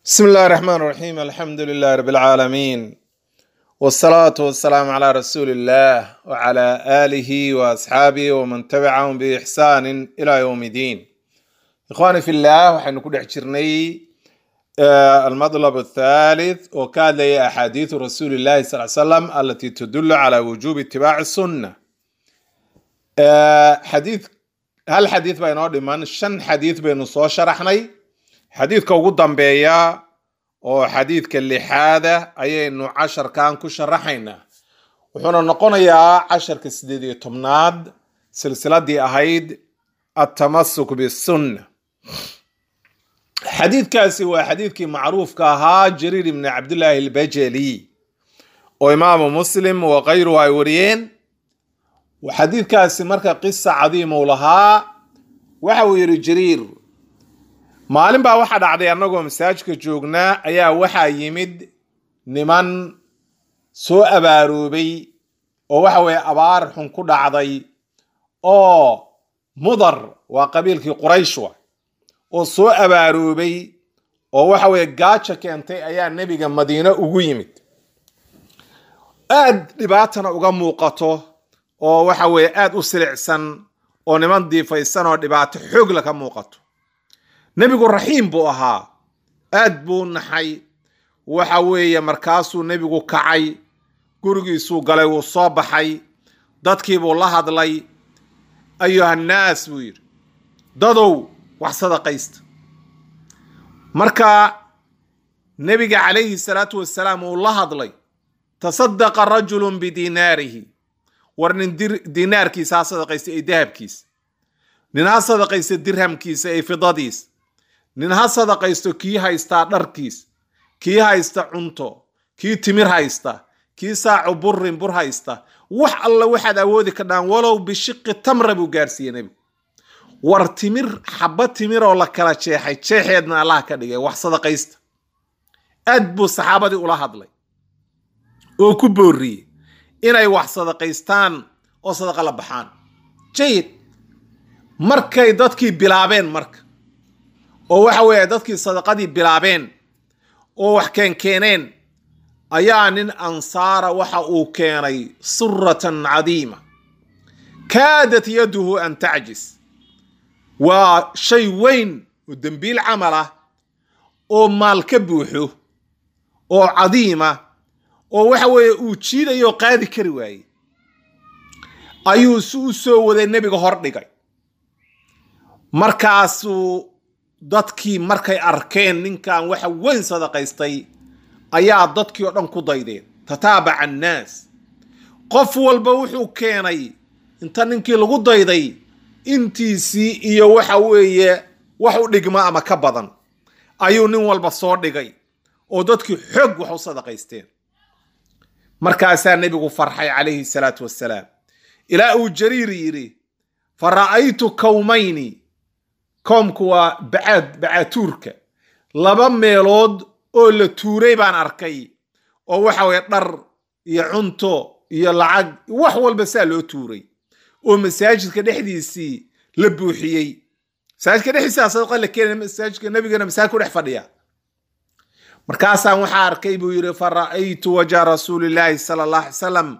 بسم الله الرحمن الرحيم الحمد لله رب العالمين والصلاة والسلام على رسول الله وعلى آله وأصحابه ومن تبعهم بإحسان إلى يوم الدين إخواني في الله وحن كل حجرني آه، المطلب الثالث وكان لي أحاديث رسول الله صلى الله عليه وسلم التي تدل على وجوب اتباع السنة آه، حديث هل حديث بين من شن حديث بين صو شرحني xadiidka ugu dambeeya oo xadiidka lixaada ayaynu casharkan ku sharaxaynaa wuxuuna noqonayaa casharka sideed iyo tobnaad silsiladii ahayd atamasuk bisunna xadiidkaasi waa xadiidkii macruufka ahaa jariir ibni cabdillaahi albajali oo imaamu muslim wa kayruhu ay wariyeen xadiidkaasi marka qisa cadiim uu lahaa waxa uu yidhi jariir maalin baa waxaa dhacday annagoo masaajidka joognaa ayaa waxaa yimid niman soo abaaroobay oo waxa weeye abaar xun ku dhacday oo mudar waa qabiilkii quraysh wa oo soo abaaroobay oo waxa weeye gaaja keentay ayaa nebiga madiine ugu yimid aad dhibaatana uga muuqato oo waxa weeye aad u silicsan oo niman diifaysan oo dhibaato xoogla ka muuqato nebigu raxiim buu ahaa aad buu naxay waxa weeye markaasuu nebigu kacay gurigiisuu galay wuu soo baxay dadkiibuu la hadlay ayuhannaas buu yidhi dadow wax sadaqaysta marka nebiga calayhi salaatu wasalaam uu la hadlay tasadaqa rajulun bidiinaarihi war nin diinaarkiisa ha sadaqaysta ee dahabkiisa nin ha sadaqaysta dirhamkiisa ee fidadiisa nin ha sadaqaysto kii haystaa dharkiis kii haysta cunto kii timir haysta kii saacu burin bur haysta wax alla waxaad awoodi ka dhaan walow bishiqi tamra buu gaarsiiyey nebigu war timir xaba timiroo la kala jeexay jeexeedna allah ka dhigay wax sadaqaysta aad buu saxaabadii ula hadlay oo ku booriyey inay wax sadaqaystaan oo sadaqa la baxaan jayid markay dadkii bilaabeen marka oo waxa weeye dadkii sadaqadii bilaabeen oo wax keenkeeneen ayaa nin ansaara waxa uu keenay suratan cadiima kaadat yaduhu an tacjis waa shay weyn oo dembiil camal ah oo maal ka buuxo oo cadiima oo waxa weeye uu jiidayo qaadi kari waayey ayuu si u soo waday nebiga hor dhigay markaasuu dadkii markay arkeen ninkan waxa weyn sadaqaystay ayaa dadkii oo dhan ku daydeen tataabaca annaas qof walba wuxuu keenay inta ninkii lagu dayday intiisii iyo waxa weeye wax u dhigma ama ka badan ayuu nin walba soo dhigay oo dadkii xoog wax u sadaqaysteen markaasaa nebigu farxay calayhi salaatu wassalaam ilaa uu jariir yidhi fa ra'aytu kawmayni koomku waa bacaad bacaatuurka laba meelood oo la tuuray baan arkay oo waxa weye dhar iyo cunto iyo lacag wax walba saa loo tuuray oo masaajidka dhexdiisii la buuxiyey masaajidka dhexdiisa sadaqa la keenay masaajidka nebigana masaajid ku dhex fadhiya markaasaan waxaa arkay buu yidhi fa ra'aytu wajha rasuulillaahi sala allah alay salam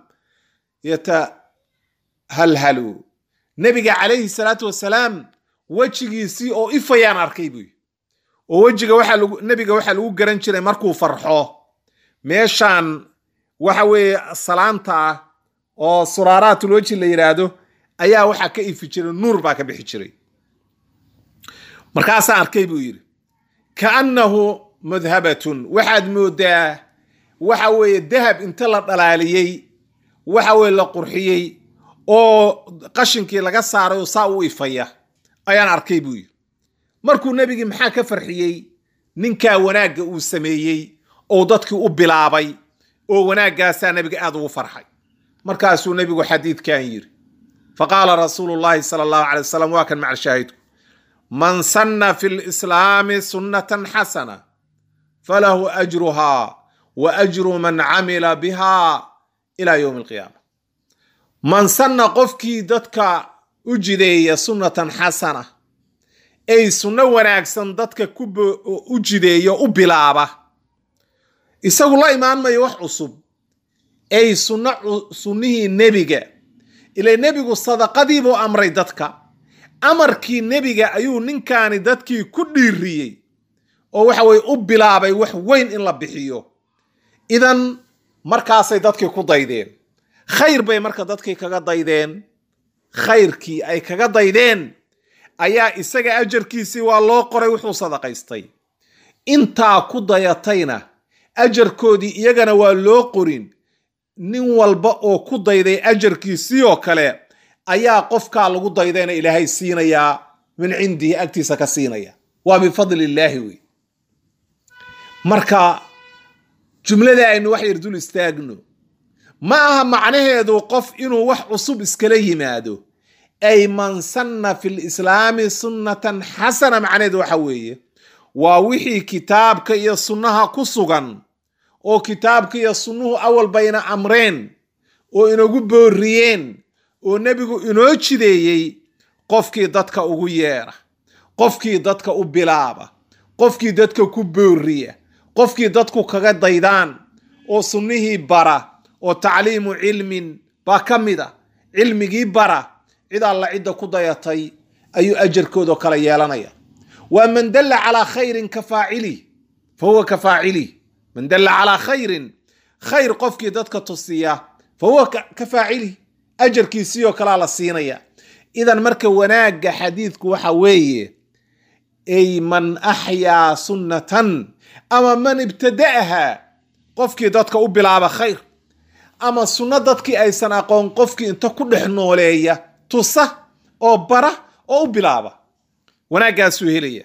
yatahalhalu nebiga calayhi salaatu wasalaam wejigiisii oo ifayaan arkay buy oo wejiga waxaa lagu nebiga waxaa lagu garan jiray markuu farxo meeshaan waxa weeye salaanta ah oo suraaraatul weji la yidhaahdo ayaa waxaa ka ifi jiray nuur baa ka bixi jiray markaasaan arkay buu yidhi kaannahu mudhabatun waxaad moodaa waxa weeye dahab inta la dhalaaliyey waxa weye la qurxiyey oo qashinkii laga saaray oo saa u ifaya ayaan arkay buu yidhi markuu nebigii maxaa ka farxiyey ninkaa wanaagga uu sameeyey oo dadkii u bilaabay oo wanaaggaasaa nebiga aad ugu farxay markaasuu nebigu xadiidkan yidhi faqaala rasuulu llahi sala allahu calay wasalam waa kan macalshaahidku man sanna fi lislaami sunnatan xasana falahu ajruhaa wa ajru man camila biha ila yowmi alqiyaama man sanna qofkii dadka u jideeya sunnatan xasana ay sunno wanaagsan dadka ku u jideeyo u bilaaba isagu la imaan mayo wax cusub ay sunno sunnihii nebiga ila nebigu sadaqadiibuu amray dadka amarkii nebiga ayuu ninkaani dadkii ku dhiiriyey oo waxa weye u bilaabay wax weyn in la bixiyo idan markaasay dadkii ku daydeen khayr bay marka dadkii kaga daydeen khayrkii ay kaga daydeen ayaa isaga ajarkiisii waa loo qoray wuxuu sadaqaystay intaa ku dayatayna ajarkoodii iyagana waa loo qorin nin walba oo ku dayday ajarkiisii oo kale ayaa qofkaa lagu daydayna ilaahay siinayaa min cindihi agtiisa ka siinaya waa bifadli illaahi wey marka jumlada aynu wax yar dul istaagno ma aha macnaheedu qof inuu wax cusub iskala yimaado ay man sanna fi lislaami sunnatan xasana macnaheedu waxa weeye waa wixii kitaabka iyo sunnaha ku sugan oo kitaabka iyo sunnuhu awal bayna amreen oo inagu booriyeen oo nebigu inoo jideeyey qofkii dadka ugu yeera qofkii dadka u bilaaba qofkii dadka ku booriya qofkii dadku kaga daydaan oo sunnihii bara oo tacliimu cilmin baa ka mid a cilmigii bara cid alla cidda ku dayatay ayuu ajarkoodao kale yeelanaya waa man dalla calaa khayrin ka faacilih fa huwa ka faacilih man dalla calaa khayrin khayr qofkii dadka tusiya fa huwa ka faacilih ajarkiisii oo kalea la siinaya idan marka wanaagga xadiidku waxa weeye ay man axyaa sunnatan ama man ibtada'aha qofkii dadka u bilaaba khayr ama sunno dadkii aysan aqoon qofkii inta ku dhex nooleeya tusa oo bara oo u bilaaba wanaaggaasuu helaya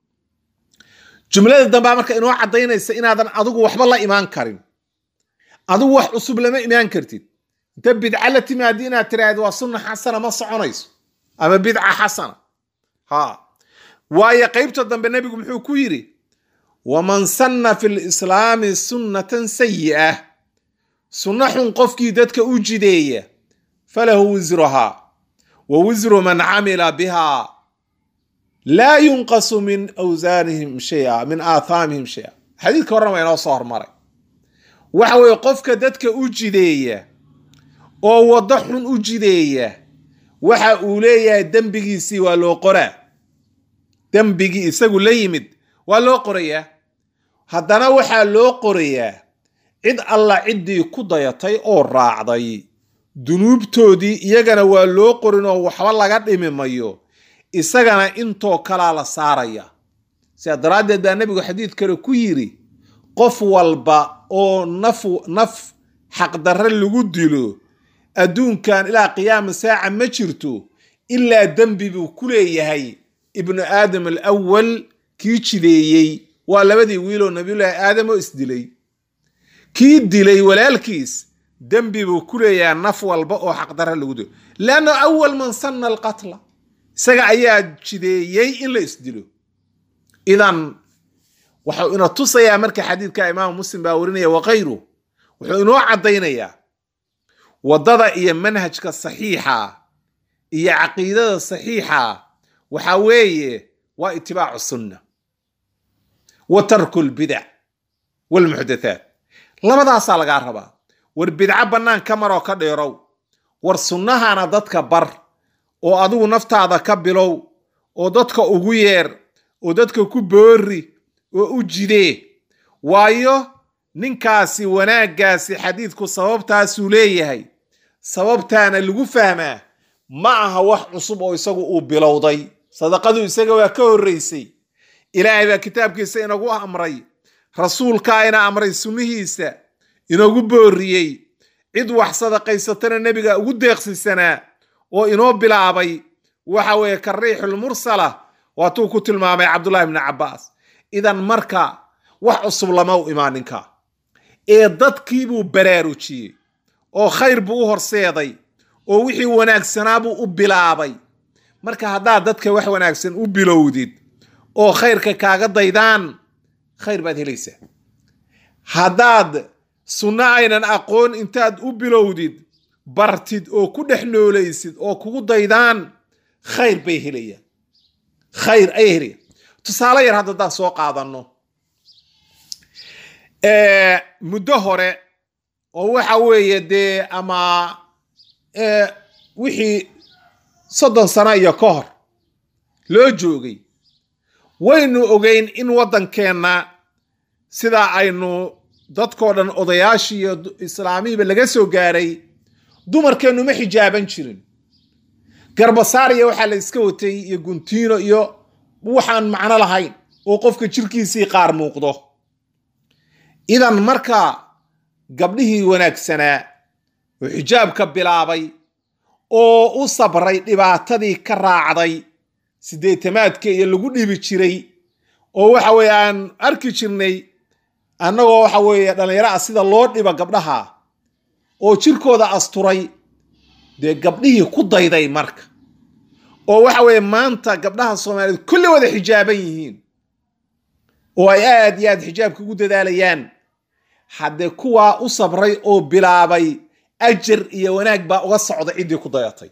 jumlada dambaa marka inoo caddaynaysa inaadan adigu waxba la imaan karin adigu wax cusub lama imaan kartid inta bidca la timaadi inaad tiraahdo waa sunna xasana ma soconayso ama bidca xasana ha waayo qaybta dambe nebigu muxuu ku yidhi waman sanna fi lislaami sunnatan sayi'ah sunno xun qofkii dadka u jideeya falahu wisruhaa wa wisru man camila biha laa yunqasu min awsaanihim shaya min aathaamihim shaya xadiidka horena waa inoo soo hormaray waxa weeye qofka dadka u jideeya oo waddo xun u jideeya waxa uu leeyahay dembigiisii waa loo qoraa dembigii isagu la yimid waa loo qorayaa haddana waxaa loo qorayaa cid alla ciddii ku dayatay oo raacday dunuubtoodii iyagana waa loo qorin oo waxba laga dhimi mayo isagana intoo kalaa la saaraya sidaa daraaddeed baa nebigu xadiid kale ku yidhi qof walba oo naf naf xaqdarre lagu dilo adduunkan ilaa qiyaama saaca ma jirto ilaa dembi buu ku leeyahay ibnu aadam alawal kii jideeyey waa labadii wiiloo nabiyullaahi aadam oo isdilay kii dilay walaalkiis dembi buu ku leeyahay naf walba oo xaqdarre lagu dilo leanna awal man sanna alqatla isaga ayaa jideeyey in la isdilo idan wuxuu ina tusayaa marka xadiidka imaamu muslim baa warinaya wakayru wuxuu inoo caddaynayaa waddada iyo manhajka saxiixa iyo caqiidada saxiixa waxa weeye waa itibaacu sunna wa tarku lbidac walmuxdathaat labadaasaa lagaa rabaa war bidco bannaan ka maroo ka dheerow war sunnahana dadka bar oo adigu naftaada ka bilow oo dadka ugu yeer oo dadka ku boori oo u jidee waayo ninkaasi wanaaggaasi xadiidku sababtaasuu leeyahay sababtaana lagu fahmaa ma aha wax cusub oo isagu uu bilowday sadaqadu isaga waa ka horraysay ilaahay baa kitaabkiisa inagu amray rasuulkaa ina amray sunnihiisa inagu booriyey cid wax sadaqaysatana nebiga ugu deeqsisanaa oo inoo bilaabay waxa weeye ka riixulmursala waatuu ku tilmaamay cabdullahi bni cabbaas idan marka wax cusub lama u imaan ninka ee dadkiibuu baraarujiyey oo khayr buu u horseeday oo wixii wanaagsanaabuu u bilaabay marka haddaad dadka wax wanaagsan u bilowdid oo khayrka kaaga daydaan khayr baad helaysaa haddaad sunno aynan aqoon intaad u bilowdid bartid oo ku dhex noolaysid oo kugu daydaan khayr bay helayaan khayr ayay helaya tusaale yar hadda haddaan soo qaadano muddo hore oo waxa weeye dee ama wixii soddon sano iyo ka hor loo joogay waynu ogeyn in waddankeenna sidaa aynu dadkoo dhan odayaashii iyo islaamihiiba laga soo gaaray dumarkeennu ma xijaaban jirin garbasaariya waxaa la iska watay iyo guntiino iyo waxaan macno lahayn oo qofka jirkiisii qaar muuqdo idan marka gabdhihii wanaagsanaa oo xijaabka bilaabay oo u sabray dhibaatadii ka raacday sideetamaadka iyo lagu dhibi jiray oo waxa weeye aan arki jirnay annagoo waxa weeye dhallinyaro ah sida loo dhiba gabdhaha oo jirkooda asturay dee gabdhihii ku dayday marka oo waxa weeye maanta gabdhaha soomaaliyeed kulli wada xijaaban yihiin oo ay aad iyo aad xijaabka ugu dadaalayaan haddee kuwaa u sabray oo bilaabay ajar iyo wanaag baa uga socda ciddii ku dayatay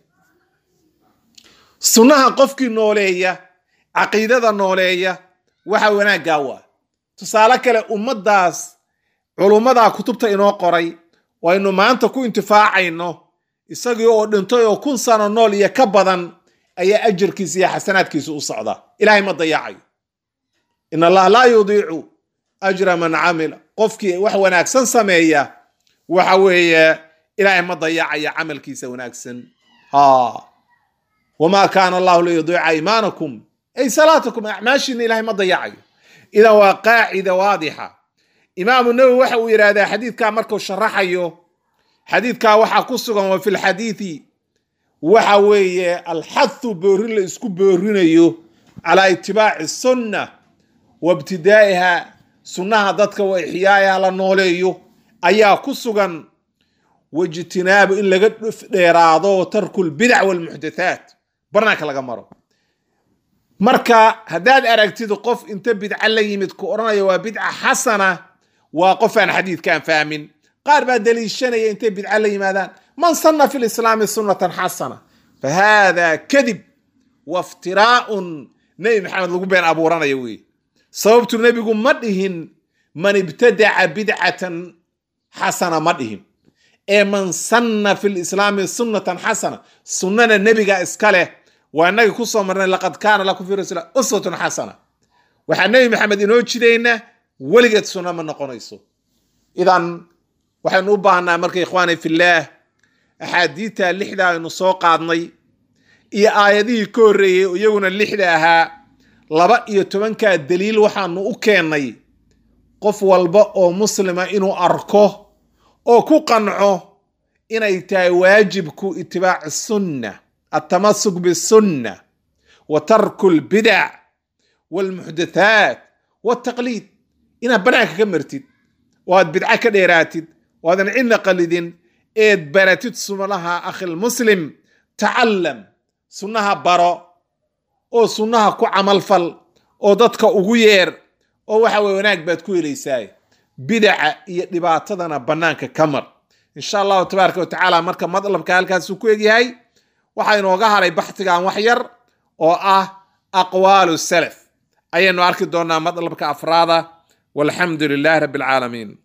sunnaha qofkii nooleeya caqiidada nooleeya waxa wanaaggaa waa tusaale kale ummaddaas culummadaa kutubta inoo qoray waynu maanta ku intifaacayno isagii oo dhintay oo kun sano nool iyo ka badan ayaa ajarkiisa iyo xasanaadkiisa u socda ilaahay ma dayacayo in allah laa yudiicu ajra man camila qofkii wax wanaagsan sameeya waxa weeye ilaahay ma dayacayo camalkiisa wanaagsan ha wamaa kaana allahu liyudiica iimaanakum ay salaatakum acmaashiina ilahay ma dayacayo idan waa qaacida waadixa imaamu nawowi waxa uu yidhahdaa xadiidkaa markuu sharaxayo xadiidkaa waxaa ku sugan wa fi lxadiidi waxa weeye alxathu boorin la isku boorinayo calaa itibaaci sunna wa ibtidaa'iha sunnaha dadka wa ixyaayaha la nooleeyo ayaa ku sugan waijtinaabu in laga dheeraado tarku lbidac walmuxdathaat barnaanka laga maro marka haddaad aragtid qof inta bidca la yimid ku odhanaya waa bidca xasana waa qof aan xadiidkaan fahmin qaar baa daliishanaya intay bidca la yimaadaan man sanna fi lislaami sunnatan xasana fa haada kadib waftiraa'un nebi maxamed lagu been abuuranaya wey sababtu nebigu ma dhihin man ibtadaca bidcatan xasana ma dhihin ee man sanna fi lislaami sunnatan xasana sunnana nebiga iska leh waa inagii kusoo marnay laqad kaana lakum fi rasuul uswatun xasana waxaa nebi maxamed inoo jidayna weligeed sunna ma noqonayso idan waxaynu u baahnaa marka ikhwaani fillaah axaadiidta lixda aynu soo qaadnay iyo aayadihii ka horreeyey iyaguna lixda ahaa laba iyo tobankaa daliil waxaanu u keennay qof walba oo muslima inuu arko oo ku qanco inay tahay waajibku itibaaci sunna altamasuk bisunna wa tarku lbidac walmuxdathaat waltaqliid inaad banaanka ka martid oo aad bidco ka dheeraatid oo aadan cidna qalidin eed baratid sunaha akhilmuslim tacallam sunnaha baro oo sunnaha ku camalfal oo dadka ugu yeer oo waxa weye wanaag baad ku helaysaa bidaca iyo dhibaatadana bannaanka ka mar insha allahu tabaaraka wa tacaala marka madlabka halkaasuu ku egyahay waxaa inooga haray baxtigan wax yar oo ah aqwaalu salaf ayaynu arki doonaa madlabka afraada walxamdu lilahi rabbi alcaalamiin